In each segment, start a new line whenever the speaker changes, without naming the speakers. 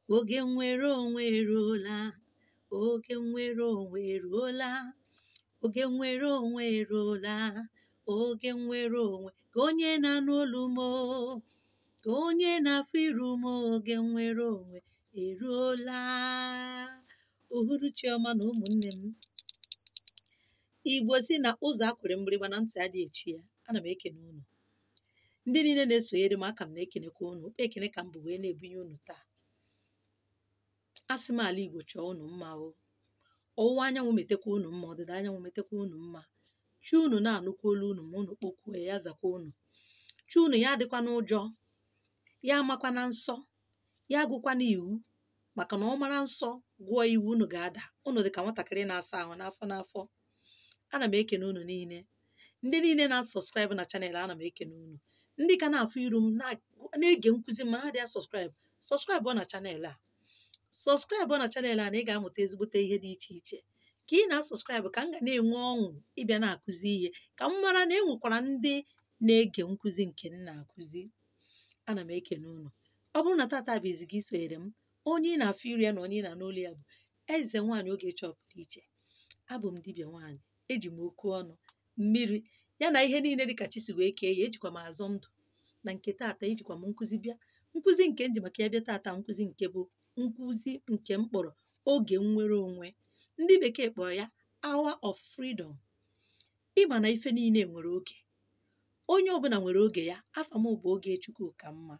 oge nnwere onwe eruola oge nnwere onwe eruola oge nnwere onwe eruola oge nnwere onwe ka onye na-anụ olu m o, ka onye na-afụ iru m oge nnwere onwe eruola uhuruchi ọma na ụmụnne m igbo si na ụzọ akwere mgbịrịgba na ntị adịghị echi ya ana m ekene unu ndị niile na-esonyere m aka m na-ekenekwa unu okpe ekene ka m bụ wee na-ebunye unu taa asị m ala igbo chọọ unu mma o ọwụwa anyanwụ metekwa unu mma ọdịda anyanwụ metekwa unu mma chi unu na-anụkwa olu unu ma unu kpokwuo ya zakwa unu chi unu ya adịkwa n'ụjọ ya amakwa na nsọ ya agụkwa n'iwu maka na ọ mara nsọ gụọ iwu unu ga-ada unu dị ka nwatakịrị na-asa ahụ n'afọ n'afọ ana m ekene unu niile ndị niile na-asọskraịbụ na chanel ana m ekene unu ndị ka na-afụ iru m na-ege nkụzi ma ha dị asọskraịbụ sọskraịbụ na chanel a sọskraịbụ na chanel a na ị ga-amụta ezigbote ihe dị iche iche ka ị na-asọskraịbụ ka m ga na-enwe ọṅụ ịbịa na-akụzi ihe ka m mara na e nwekwara ndị na-ege nkụzi nke m na-akụzi ana m ekene unu ọ bụrụ na tata bụ izi gị sonyere m onye ị na-afụ iru ya na onye ị na n'olu ya bụ eze nwaanyị oge chọpụrụ iche abụ m dibịa nwaanyị eji m okwu ọnụ mmiri ya na ihe niile dịka chi si wee kee ya ejikwa m azọ ndụ na nke tata ejikwa m nkụzi bịa nkụzi nke m ji maka ya bịa tata nkụzi nke bụ nkụzi nke m kpọrọ oge nnwere onwe ndị bekee kpọrọ ya hour of freedom ịma na ife niile nwere oge onye ọbụla nwere oge ya afa m bụ oge chukwu ka mma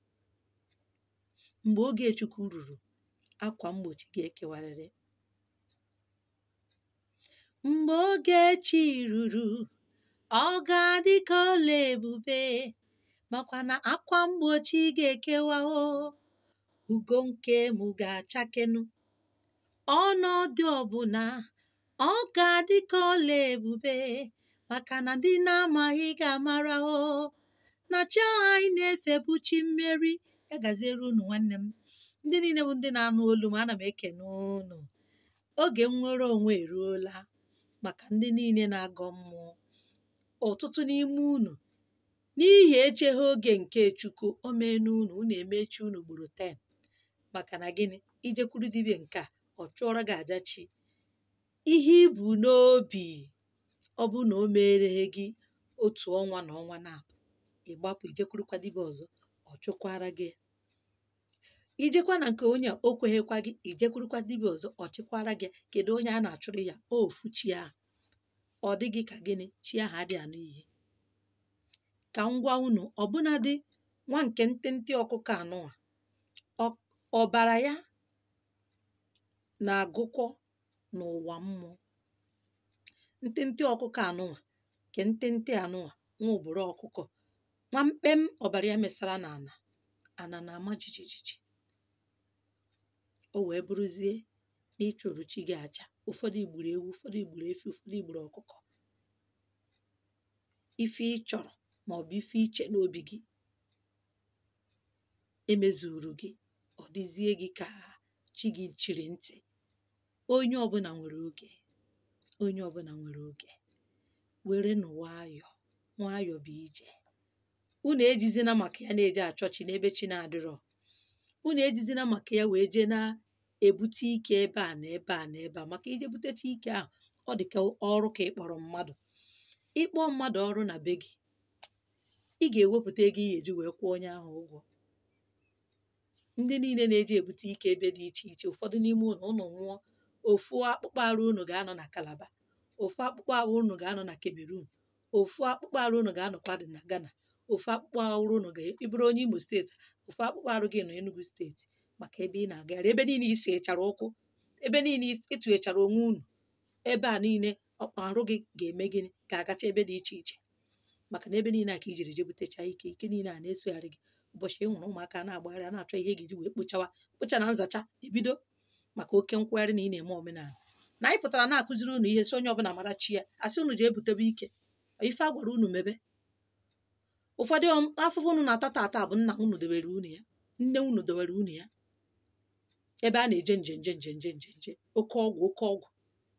mgbe oge chukwu ruru akwa mgbochi ga-ekewarịrị mgbe oge chi ruru ọ ga-adị ka ọla ebube makwa na akwa mgbochi ga-ekewa o ugo nke m ga-achakenu ọnọdụ ọbụla ọ ga-adị ka ọla ebube maka na ndị na-amaghị ga-amara o na chi ahụ anyị na-efe bụ chi mmeri ya gaziere unu nwanne m ndị niile bụ ndị na-anụ olu m ana m ekene unu oge nnwere onwe eruola maka ndị niile na-agọ mmụọ ọtụtụ n'ime unu n'ihi echeghị oge nke chukwu o mee n'unu unu emechi unu gburu 10 maka na gịnị ijekwuru dibịa nke a ọ chụọrọ gị aja chi ihe ibu n'obi ọ bụ na o mere gị otu ọnwa na ọnwa na ịgbapụ ijekwurukwa dibịa ọzọ ọ chụkwara gị ijekwa na nke onye a o kweghịkwa gị ijekwurukwa dibịa ọzọ ọ chịkwara gị kedu onye a na-achụrụ ya ofu chi ahụ ọ dịghị ka gịnị chi ahụ adịghị anụ ihe ka m gwa unu ọbụnadị nwa nke ntịntị ọkụkọ anụwa ọbara ya na-agụkọ n'ụwa mmụọ ntịntị ọkụkọ anụwa nke ntịntị anụwa nwa ụbụrụ ọkụkọ nwa mkpem ọbara ya mesara n'ala ana na-ama jijijiji o wee bụrụzie na ịchụrụ chi gị aja ụfọdụ igburu ewu ụfọdụ igburu efi ụfọdụ igburu ọkụkọ ife ị chọrọ ma ọ bụ ife iche n'obi gị emezuru gị ọ dịzie gị ka chi gị chiri ntị onye ọbụla nwere oge onye ọbụla nwere oge were nụ nwayọọ nwayọọ bụ ije unu ejizina maka ya na-eje achọ chi n'ebe chi na-adịrọ unu ejizina maka ya wee jee na-ebute ike ebe a na ebe a na ebe a maka ije butecha ike ahụ ọ dị ka ọrụ ka ị kpọrọ mmadụ ịkpọ mmadụ ọrụ na be gị ị ga-ewepụta ego ị ga-eji wee kwụọ onye ahụ ụgwọ ndị niile na-eji ebute ike ebe dị iche iche ụfọdụ n'ime ụlọ ụnụ nwụọ ofu akpụkpọ arụ unu ga-anọ na Kalaba ofu akpụkpọ arụ unu ga-anọ na Cameroon ofu akpụkpọ arụ unu ga-anọkwa dị na Ghana ofu akpụkpọ arụ unu ga-eburu onye Imo steeti ofu akpụkpọ arụ gị nọ Enugu steeti maka ebe ị na-agagharị ebe niile isi echara ụkwụ ebe niile ịtụghechara onwe unu ebe a niile ọkpa arụ gị ga-eme gịnị ga-agacha ebe dị iche iche maka na ebe niile a ka ijiri je butecha ike ike niile a na-esogharị gị ụbọchị ị hụrụ ụmụaka na-agbagharị a na-achọ ihe ga-eji wee kpochawa kpocha na nzacha ebido maka oke nkwagharị na ị na-eme omenala na anyị pụtara na-akụziri unu ihe si onye ọbụla mara chi ya asị unu ji ebutebe ike ife a gwara unu mebe ụfọdụ afụfụ unu na-ata tata bụ nna unu debere unu ya nne unu debere unu ya ebe a na-eje nje nje nje nje nje nje oke ọgwụ oke ọgwụ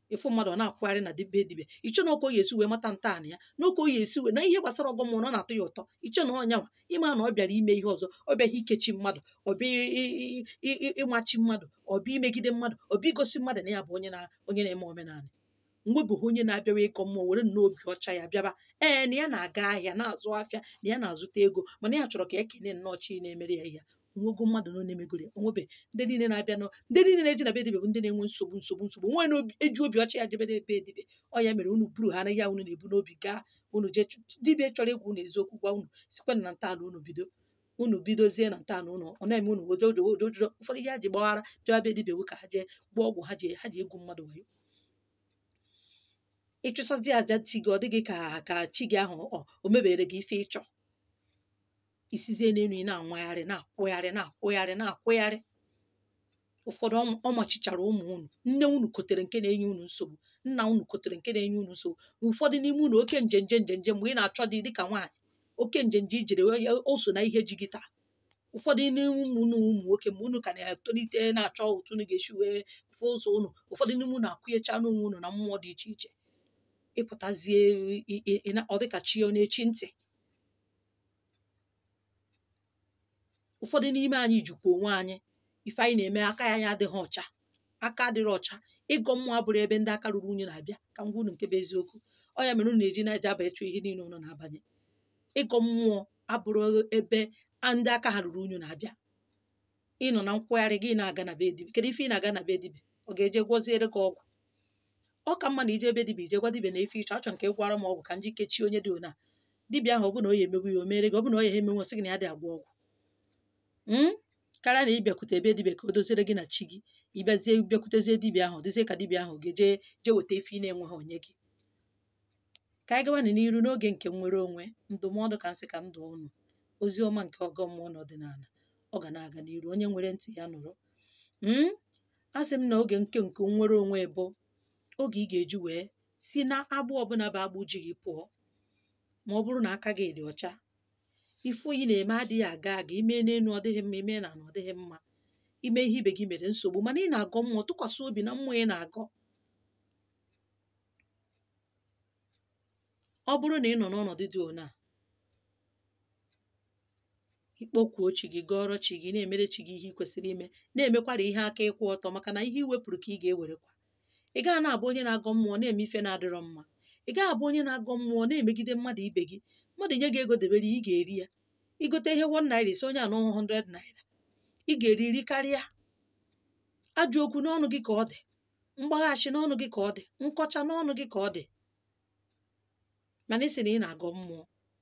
ịfụ mmadụ ọ na-akwụgharị na dibe dibe ịchọ na ọka o esi wee mata ntọala ya na ọka o esi wee na ihe gbasara ọgọ mmụọ na ọ na-atọ ya ụtọ ịchọ na ọnya nwa ịma na ọ bịara ime ihe ọzọ ọ bịaghị ikechi mmadụ ọ bịa ị- ị- ị- ị- ịmachi mmadụ ọ bịa imegide mmadụ ọ bịa igosi mmadụ na ya bụ onye na onye na-eme omenala mgbe bụ onye na-abịawa ịkọ mmụọ were nnọọ obi ọcha ya bịaba ee na ya na-aga ahịa na-azụ afịa na ya na-azụta ego mana ya chọrọ ka ekene nnọọ chi na-emere ya ihe onwego mmadụ nọ na-emegoro ya onwebe ndị niile na-abịa nọ ndị niile na-eji na be dibịa bụ ndị na-enwe nsogbu nsogbu nsogbu nwe na-eji obi ọcha ya jebede ebe dibịa ọ ya mere unu buru ha anaghị unu na-ebu n'obi gaa unu jee chụ- dibịa chọrọ egwu unu eziokwu gwa unu sikwa na ntọala unu bido unu bidozie na ntọala unu ọ na-eme unu wojojojojo ụfọdụ ihe ha ji gbaghara bịa be dibịa ewu ka ha jee gbaa ọgwụ ha ji ha ji egwu mmadụ wayo ịchụsazi aja chi gị ọ dịghị ka ka chi gị ahụ ọ o mebere gị ife ịchọ isizie n'elu ị na-anwagharị na-akwụgharị na-akwụgharị na-akwụgharị ụfọdụ ọ- ọ machichara ụmụ unu nne unu kotere nke na-enye unu nsogbu nna unu kotere nke na-enye unu nsogbu ụfọdụ n'ime unu oke njenje njenje mgbe ị na-achọ dị dịka nwaanyị oke njenje ijere ya- o so na ihe ji gị taa ụfọdụ n'ime ụmụ unu ụmụ nwoke mgbe unu ka na-etolite na-achọ otu unu ga-esi wee fụ ụzọ unu ụfọdụ n'ime unu akwụnyecha n'onwe unu na mmụọ dị iche iche ịpụtazie ị- ị- ị na- ọ dịka chi ọ na-echi ntị ụfọdụ n'ime anyị jikwa onwe anyị ife anyị na-eme aka ya anyị adịghị ọcha aka adịrị ọcha ịgọ mmụọ abụrụ ebe ndị aka ruru unyi na-abịa ka ngwa unu nke bụ eziokwu ọ ya mere unu na-eji na-eje aba ịchụ ihe niile unu na-abanye ịgọ mmụọ abụrụ ebe ndị aka ha ruru unyi na-abịa ịnọ na nkwagharị gị na-aga na be dibia kedu ife ị na-aga na be dibia ọ ga-eje gwọziere gị ọgwụ ọ ka mma na ije ebe dibia ije gwa dibia na efe ịchọ achọ nke gwara m ọgwụ ka m ji kechie onye dị ona dibia ahụ ọ bụ na o ya emegbu ya o mere gị ọ bụ na ọ ya emenwe sị gị na ya dị agwọ ọgwụ Mm? karịa na ịbịakwute ebe dibia ka o doziere gị na chi gị ịbịazie bịakwutezie dibia ahụ dịzie ka dibia ahụ ga-eje je weta ife ị na-enweghị onye gị ka anyị gawa n'iru n'oge nke nnwere onwe ndụmọdụ ka nsị ka ndụ unu ozi ọma nke ọgọ mmụọ na ọdịnala ọ ga na-aga n'iru onye nwere ntị ya nụrụ Mm? a sị m na oge nke nke nnwere onwe bụ oge ị ga-eji wee si na agbụ ọbụla bụ agbụ ji gị pụọ ma ọ bụrụ na aka gị dị ọcha ife oyi na-eme adịghị aga aga ime n'elu ọ dịghị mma ime na ala ọ dịghị mma ime ihe ibe gị mere nsogbu mana ị na-agọ mmụọ tụkwasị obi na mmụọ ị na-agọ ọ bụrụ na ị nọ n'ọnọdụ dị ona ikpọkwuo chi gị gọọrọ chi gị na-emere chi gị ihe ị kwesịrị ime na-emekwara ihe aka ịkwụ ọtọ maka na ihe iwepụrụ ka ị ga-ewerekwa ị gaghị na-abụ onye na-agọ mmụọ na-eme ife na-adịrọ mma ị gaghị abụ onye na-agọ mmụọ na-emegide mmadụ ibe gị mmadụ nye gị ego debere ị ga-eri ya igote ihe one naira isi onye anọ 100 naira ị ga-eri iri karịa ajọ okwu n'ọnụ gị ka ọ dị mgbaghachi n'ọnụ gị ka ọ dị nkọcha n'ọnụ gị ka ọ dị mana ị sị na ị na-agọ mmụọ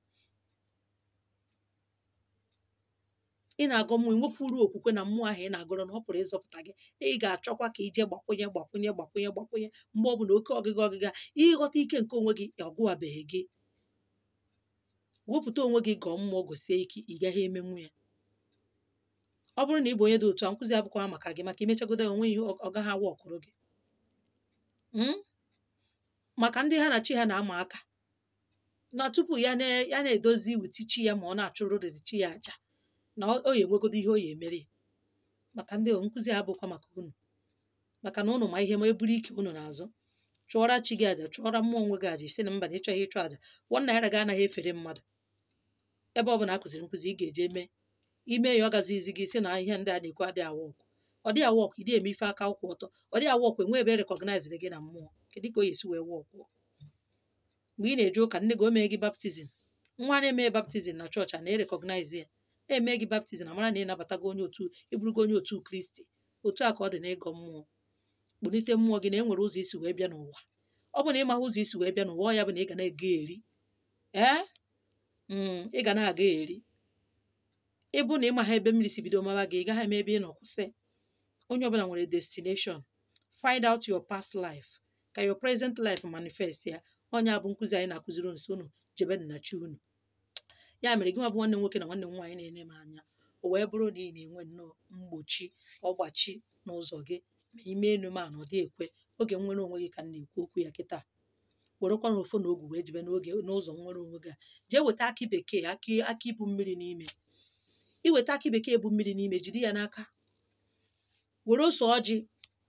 ị na-agọ mmụọ nwepụrụ okwukwe na mmụọ ahụ ị na-agọrọ na ọ pụrụ ịzọpụta gị ị ga-achọkwa ka ije gbakwunye gbakwunye gbakwunye gbakwunye mgbe ọ bụla oke ọgịga ọgịga ịghọta ike nke onwe gị ọgụwabeghị gị wepụta onwe gị gọọ mmụọ gosie ike ị gaghị emenwu ya ọ bụrụ na ị bụ onye dị otu a nkụzi abụkwa maka gị maka imechagodo onwe ihe ọ gaghị awa ọkụrụ gị Mm? maka ndị ha na chi ha na-ama aka na tupu ya na ya na-edozi witi chi ya ma ọ na-achụrụ riri chi ya aja na ọ ọ ya enwegodo ihe o ya emere ya. maka ndị nkụzi abụkwa maka unu maka na unu ma ihe ma eburu ike unu n'azụ chụọra chi gị aja chụọra mmụọ onwe gị aja isi na mba na ịchọghị ịchụ aja wọn naira gị anaghị efere mmadụ ebe ọ bụla a kụziri nkụzi ị ga-eje mee ime ya ọ gazizi gị si na ihe ndị a na-ekwu adịghị awa ọkụ ọ dịghị awa ọkụ ịdị eme ife aka ụkwụ ọtọ ọ dịghị awa ọkụ enwe ebe rekọgnaiziri gị na mmụọ kedu ka o yesi wee wa ọkụ mgbe ị na-eje ụka nne gị o mee gị baptizim nwa na-eme baptizim na chọọchị a na-erekọgnaizi ya eme gị baptizim amara na ị nabatago onye otu ịbụrụgo onye otu kristi otu a ka ọ dị n'ịgọ mmụọ kpụlite mmụọ gị na e nwere ụzọ isi wee bịa n'ụwa ọ bụ na ịmaghị ụzọ isi wee bịa n'ụwa ọ ya bụ na ị ga na-ega eri ee mm, ị ga na-aga eri ịbụ na ịmaha ebe mmiri si bido mawa gị ị gaghị eme ebe ị nọ kwụsị onye ọbụla nwere destination find out your past life ka your present life manifest ya onye a bụ nkụzi anyị na-akụziri nso unu jebe na chi unu ya mere gị nwa bụ nwanne m nwoke na nwanne m nwaanyị na-ene m anya o wee bụrụ na ị na-enwe nnọọ mgbochi ọgbachi n'ụzọ gị ma ime enu ma na ọ dị ekwe oge nwere onwe gị ka m na-ekwu okwu ya kịta werekwa na ofu na ogwu wee jebe n'oge n'ụzọ nwere onwe gị a jee weta akị bekee akị akị ibu mmiri n'ime iweta akị bekee bụ mmiri n'ime jiri ya n'aka were ose ọjị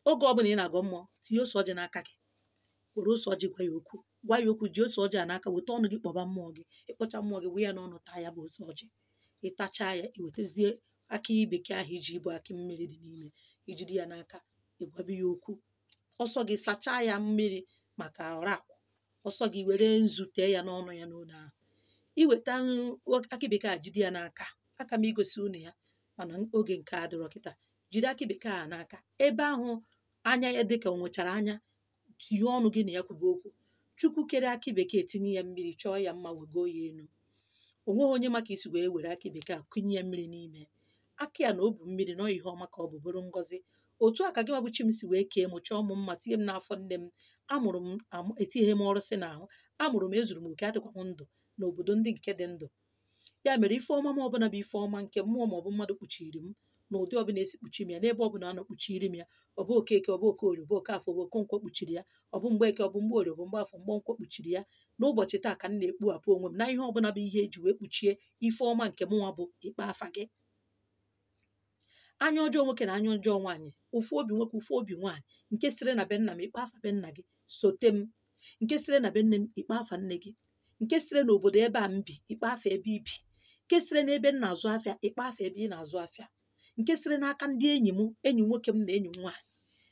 oge ọbụla ị na-agọ mmụọ tinye ose ọjị n'aka gị were ose ọjị gwa ya okwu gwa ya okwu ji ose ọjị a n'aka weta ọnụ gị kpọba mmụọ gị ịkpọcha mmụọ gị wee ya n'ọnụ taa ya bụ ose ọjị ịtachaa ya iwetazie akị bekee ahụ iji ibu akị mmiri dị n'ime ijide ya n'aka ịgwabi ya okwu ọsọ gị sachaa ya mmiri maka ọra akwụ ọsọ gị were nzu tee ya n'ọnụ ya n'ụlọ ahụ iweta akị bekee a jide ya n'aka aka m igosi unu ya mana oge nke a dịrọ kịta jide akị bekee a n'aka ebe ahụ anya ya dịka o nwechara anya tinye ọnụ gị na ya kwuba okwu chukwu kere akị bekee tinye ya mmiri chọọ ya mma wego ya elu o nweghị onye maka isi wee were akị bekee a kụnye ya mmiri n'ime akị a na o bu mmiri na ọ ihe ọma ka ọ bụ bụrụ ngọzi otu a ka gị nwa bụ chi m si wee kee m chọọ m mma tinye m n'afọ nne m amụrụ m etinyeghị m ọrụ si n'ahụ amụrụ m ezuru m oke adịkwa m ndụ n'obodo ndị nke dị ndụ ya mere ife ọma m ọbụla bụ ife ọma nke mmụọ maọbụ mmadụ kpuchiri m na ụdị ọbụla esi kpuchi m ya n'ebe ọbụla a nọ kpuchiri m ya ọ bụ okeke ọ bụ okorie ọ bụ okafọ ọ bụ okonkwo kpuchiri ya ọ bụ mgbe eke ọ bụ mgbe orie ọ bụ mgbe afọ mgbe nkwọ kpuchiri ya n'ụbọchị taa ka m na-ekpughapụ onwe m na ihe ọbụla bụ ihe eji wee kpuchie ife ọma nke mụnwa bụ ikpe afa gị anya ọjọọ nwoke na anya ọjọọ nwaanyị ụfụ obi nwoke ụfụ obi nwaanyị nke sire na be nna m ikpe afa be nna gị sote m nke sire na be nne m ikpe afa nne gị nke sire n'obodo ebe a m bi ikpe afa ebe ibi nke sire n'ebe m na-azụ afịa ikpe afa ebe ị na-azụ afịa nke sire n'aka ndị enyi m enyi nwoke m na enyi m nwaanyị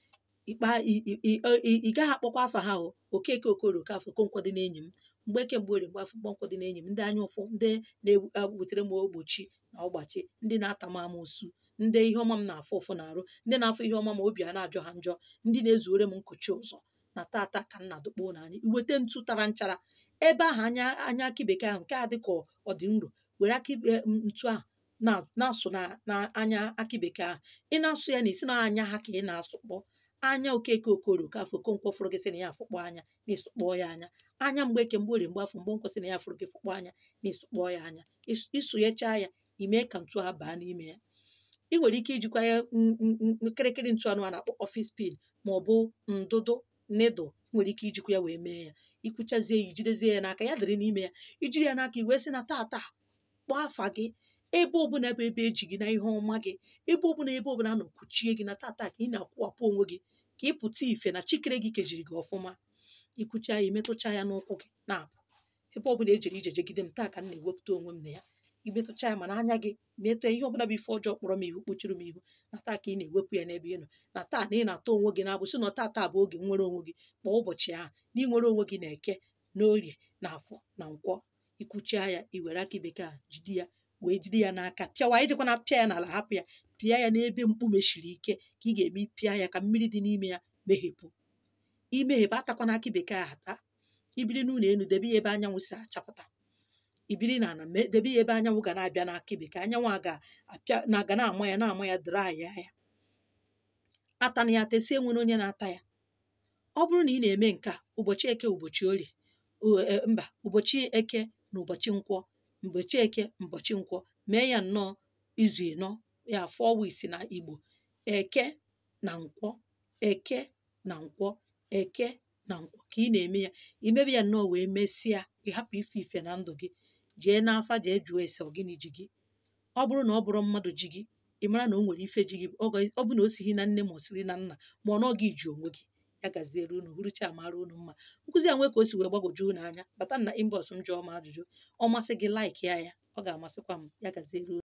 ị gaghị akpọkwa afa ha o okeke okorie okafọ okonkwo dị n'enyi m mgbe eke mgbe orie mgbe afọ mgbe nkwọ dị n'enyi m ndị anya ụfụ ndị na-ewutere m ogbochi na ọgbachi ndị na-ata m amụsụ ndị ihe ọma m na-afụ ụfụ na-arụ ndị na-afụ ihe ọma ma obi a na-ajọ ha njọ ndị na-ezuore m nkochi ụzọ na tata ka m na-adụkpọ n'anya iweta ntụ tara nchara ebe ahụ anya anya akị bekee ahụ nke a dị ka ọ dị nro were akị ntu ahụ na-asụ na anya akị bekee ahụ ị na-asụ ya na isi na anya ha ka ị na-asụkpọ anya okeke okorie okafọ okonkwo fụrụ gị sị na ya afụkpọ anya na ịsụkpọ ya anya anya mgbe eke mgbe orie mgbe afọ mgbe nkwọ sị na ya fụrụ gị fụkpọ anya na ịsụkpọ ya anya ịsụnyechaa ya ime ka ntu a baa n'ime ya ị nwere ike ijikwa ya nkịrịkịrị ntu anụ a na-akpọ ọfịs pin ma ọ bụ ndụdụ nịdụl nwere ike ijikwa ya wee mee ya ikwuchazie ya ijidezie ya n'aka ya dịrị n'ime ya ijiri ya n'aka iwee sị na tata kpọọ afa gị ebe ọbụla bụ ebe eji gị na ihe ọma gị ebe ọbụla ebe ọbụla nọ kwuchie gị na tata ka ị na-akwụwapụ onwe gị ka ị pụta ife na chikere gị kejiri gị ọfụma ikwucha ya imetụcha ya n'ụkwụ gị na-apụ ebe ọbụla ejiri ije jegide m taa ka m na-ewepụta onwe m na ya imetụcha ya mana anya gị metụ ihe ọbụla bụ ife ọjọọ kpọrọ m ihu kpochiri m ihu na taa ka ị na-ewepụ ya n'ebe ị nọ na taa na ị na-atọ onwe gị na-abụsị na taa bụ oge nwere onwe gị kpọọ ụbọchị ahụ na ịnwere onwe gị na-eke na orie na afọ na nkwọ ikwuchia ya iwere aka bekee a jide ya wee jide ya n'aka pịawa ijikwa na pịa ya n'ala hapụ ya pịa ya n'ebe mkpume siri ike ka ị ga-eme pịa ya ka mmiri dị n'ime ya meghepụ imeghepụ atakwana akị bekee a ata ibiri n'ụlọ elu debe ya ebe anyanwụ si achapụta ibiri na ala debe ya ebe anyanwụ ga na-abịa n'akị bekee anyanwụ a ga-apịa na ga na-ama ya na-ama ya draa ya ya atana ya tesie nwere onye na-ata ya ọ bụrụ na ị na-eme nke a ụbọchị eke ụbọchị orie mba ụbọchị eke na ụbọchị nkwọ ụbọchị eke ụbọchị nkwọ mee ya nnọọ izu ịnọ ya four weeks na igbo eke na nkwọ eke na nkwọ eke na nkwọ ka ị na-eme ya imebe ya nnọọ wee mesịa ịhapụ ife ife na ndụ gị jee n'afa jee jụọ ese ọgịnị ji gị ọ bụrụ na ọ bụrụ mmadụ ji gị ị mara na o nwere ife ji gị ọ bụ na o sighi na nne ma o siri na nna ma ọ nọ gị ji onwe gị ya gaziere unu huruchi amara unu mma nkụzi a nwee ka o si wee gbagwoju unu anya bata na inbox m jụọ m ajụjụ ọ masị gị laik ya ya ọ ga-amasịkwa m ya gaziere unu